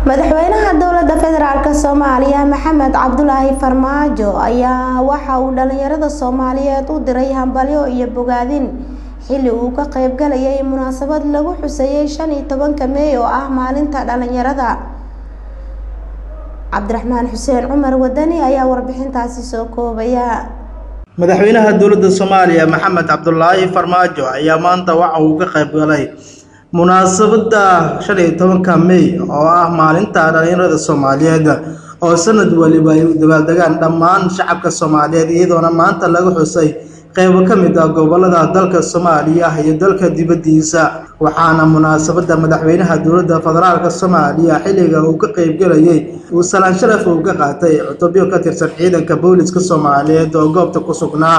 madaxweynaha dowlada federaalk soomaaliya maxamed cabdulaahi farmaajo ayaa waxa uu dhalinyarada soomaaliyeed u diray hambalyo iyo bogaadin xilli uu ka qeybgalayay munaasabad lagu xuseeyay shan iyo tobanka meey oo ah maalinta dhalinyarada cabdiraxmaan xuseen cumar wadani ayaa warbixintaasi soo koobaya madaxweynaha dowladda soomaaliya maxamed cabdulaahi farmaajo ayaa maanta waxa uu ka qayb galay munaasabadda shan iyo tobanka mey oo ah maalinta dhalinyarada soomaaliyeed oo sanad waliba ay u dabaaldegaan dhammaan shacabka soomaaliyeed iyadoona maanta laga xusay qeybo ka mid ah gobolada dalka soomaaliya iyo dalka dibaddiisa waxaana munaasabadda madaxweynaha dowladda federaalk soomaaliya xilliga uu ka qeybgelayay uu salaan sharaf uu ka qaatay cutubyo ka tirsan ciidanka booliska soomaaliyeed oo goobta ku sugnaa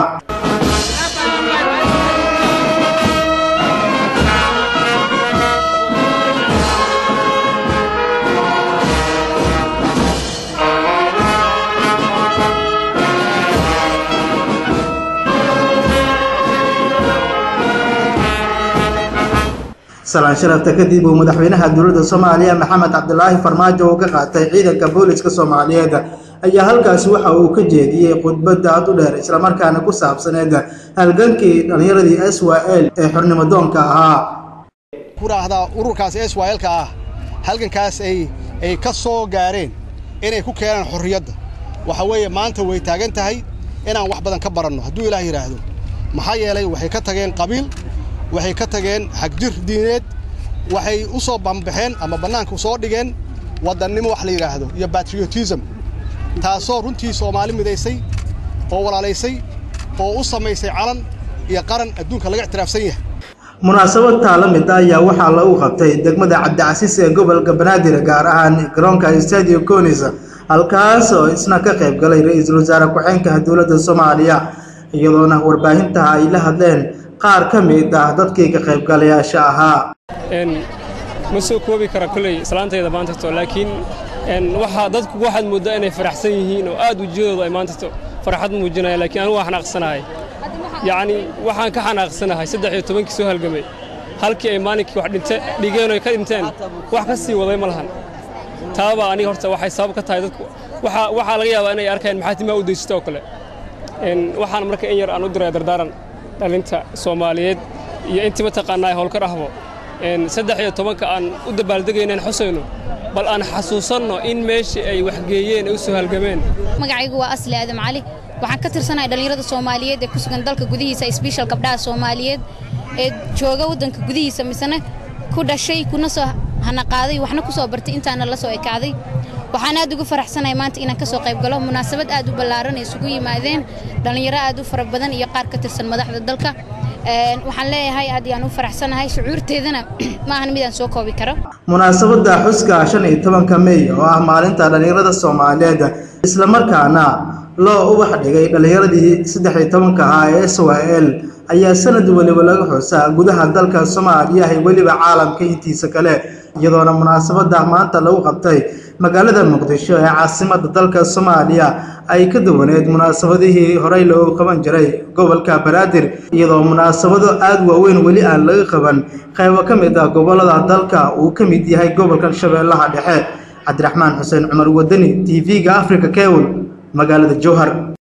salaan sharafta kadib uu madaxweynaha dowladda soomaaliya maxamed cabdilaahi farmaajo uu ka qaatay ciidanka booliska soomaaliyeed ayaa halkaasi waxa uu ka jeediyey khudbadda aad u dheer islamarkaana ku saabsaneed halgankii dhallinyaradii s y l ee xornimo doonka ahaa ku raahdaa ururkaas s y lka ah halgankaas ay ay ka soo gaareen inay ku keenaan xorriyadda waxa weeye maanta way taagan tahay inaan wax badan ka baranno hadduu ilaah yidhaahdo maxaa yeelay waxay ka tageen qabiil waxay ka tageen xagjir diineed waxay u soo bambaxeen ama bannaanka soo dhigeen waddannimo wax la yidhaahdo iyo batriotism taasoo runtii soomaali midaysay oo walaalaysay oo u samaysay calan iyo qaran adduunka laga ictiraafsan yahay munaasabad taala mid ayaa waxaa lagu qabtay degmada cabdicasiis ee gobolka banaadir gaar ahaan garoonka stadio conis halkaas oo isna ka qayb galay ra-iisul wasaare ku-xeenka dowladda soomaaliya iyadoona warbaahintaha ay la hadleen qaar ka mid ah dadkii ka qaybgalayaasha ahaa ma soo koobi kara kolley islaantayda maantato laakiin waxaa dadku waxaad mooddaa inay faraxsan yihiin oo aad wejiyadooda ay maantato farxad muujinaya laakiin anigu waa xanaaqsanahay yacnii waxaan ka xanaaqsanahay saddex iyo tobankii soo halgamay halkii ay maalinkii wax dhinte dhigeen oy ka dhinteen wax ka sii waday ma lahan taabaa aniga horta waxay sabab ka tahay dadku waxaa laga yaabaa inay arkeen maxaa timaa u daysata oo kale waxaan marka in yar aan u diray dardaaran dhalinta soomaaliyeed iyo intii mataqaanaa howlka dhahbo saddex iyo tobanka aan u dabaaldegaynaan xusayno bal aan xasuusanno in meeshii ay waxgeeyeen ay u soo halgameen magacaygu waa asli aadam cali waxaan ka tirsanahay dhallinyarada soomaaliyeed ee ku sugan dalka gudihiisa sbeshal gabdhaha soomaaliyeed ee jooga waddanka gudihiisa misena ku dhashay kuna soo hanaqaaday waxna ku soo bartay intaana la soo ekaaday waxaan aad ugu faraxsanahay maanta inaan ka soo qayb galo munaasabad aad u ballaaran ay isugu yimaadeen dhallinyaro aad u fara badan iyo qaar ka tirsan madaxda dalka waxaan leeyahay aad ayaan u faraxsanahay shucuurteedana ma ahan midaan soo koobi karo munaasabadda xuska shan iyo tobanka mey oo ah maalinta dhallinyarada soomaaliyeed islamarkaana loo ubax dhigay dhallinyaradii saddex iyo tobanka ahaa ee s y l ayaa sanad weliba laga xusaa gudaha dalka soomaaliya iyo weliba caalamka intiisa kale iyadoona munaasabadda maanta lagu qabtay magaalada muqdisho ee caasimada dalka soomaaliya ay ka duwaneed munaasabadihii horey loogu qaban jiray gobolka banaadir iyadoo munaasabado aada waaweyn weli aan laga qaban qaybo ka mid ah gobolada dalka uu ka mid yahay gobolkan shabeellaha dhexe cabdiraxmaan xuseen cumar wadani t v-ga africa kewel magaalada jowhar